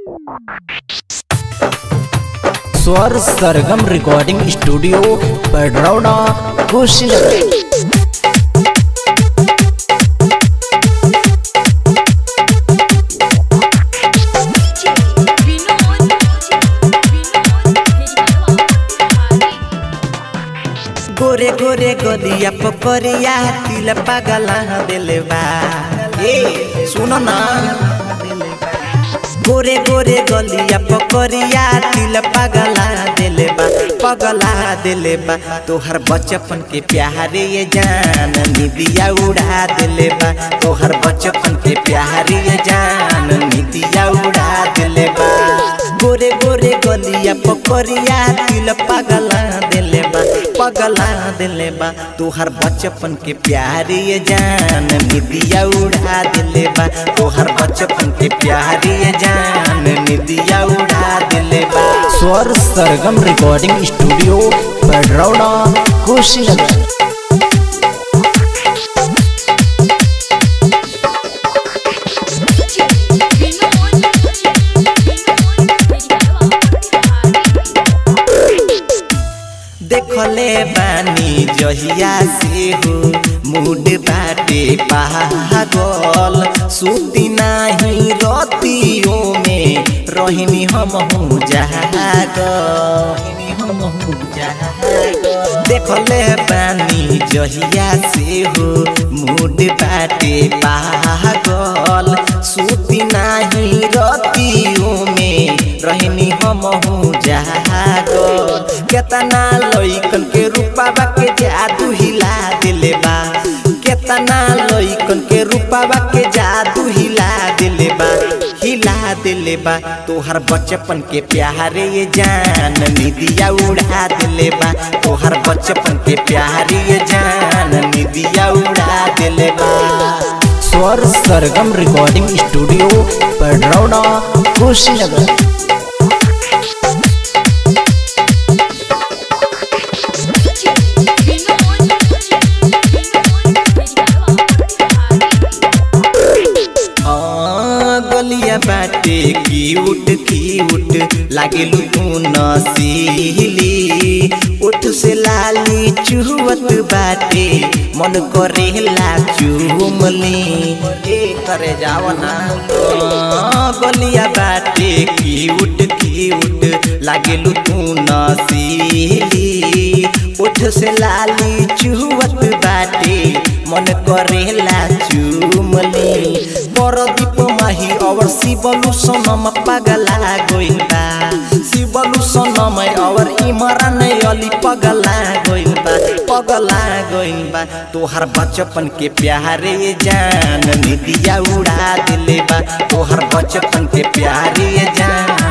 स्वर Sargam recording studio Padrauna Kushinagar गोरे गोरे गोलिया पकड़िया तिल पगला दिले बा ए सुनो ना गोरे गोरे गलिया पकड़िया तिल पगला दिले बा पगला दिले बा तोहर बचपन के प्यारे ये जान निदिया उड़ा दिले बा तोहर बचपन के प्यारे ये जान निदिया उड़ा दिले बा गोरे गोरे गलिया पकड़िया तिल पगला दिले बा पगला दिले बा तोहर बचपन के प्यारे ये जान निदिया उड़ा दिले बा तोहर बचपन के प्यारे ये जान निदिया उड़ा दिले बा स्वर सरगम रिकॉर्डिंग स्टूडियो पडरौना कुशीनगर देखले बानी जहिया से हो मूड बाटे पागल सुती नाही रतियों में रहनी हम हूँ जागल हम हूँ जागल देखले बानी जहिया से हो मूड बाटे पागल सुती नाही रतियों में रहनी हम हूँ जागल केतना लइकन के रूपावा के जादू हिला दिले बा केतना लइकन के रूपावा के जादू हिला दिले बा हिला दिले बा तोहर बचपन के प्यारे ये जान निदिया उड़ा दिले बा तोहर बचपन के प्यारे ये जान निदिया उड़ा दिले बा स्वर सरगम रिकॉर्डिंग स्टूडियो पडरौना कुशीनगर हाँ, गलिया बाटे क्यूट क्यूट लागेलु तू नसीली उठ से लाली चुहवत बाटे मन करेला चुमली ए करे जाव ना हाँ, गलिया बाटे क्यूट क्यूट लागेलु तू नसीली उठ से लाली चुहवत बाटे मन करेला चुमली परदीप माही और शिवलु सनम पगला गइल बा शिवलु सनम और इमरान अली पगला गइल बा पगला गइल बा तोहर बचपन के प्यारे जान निदिया उड़ा दिले बा तोहर बचपन के प्यारे जान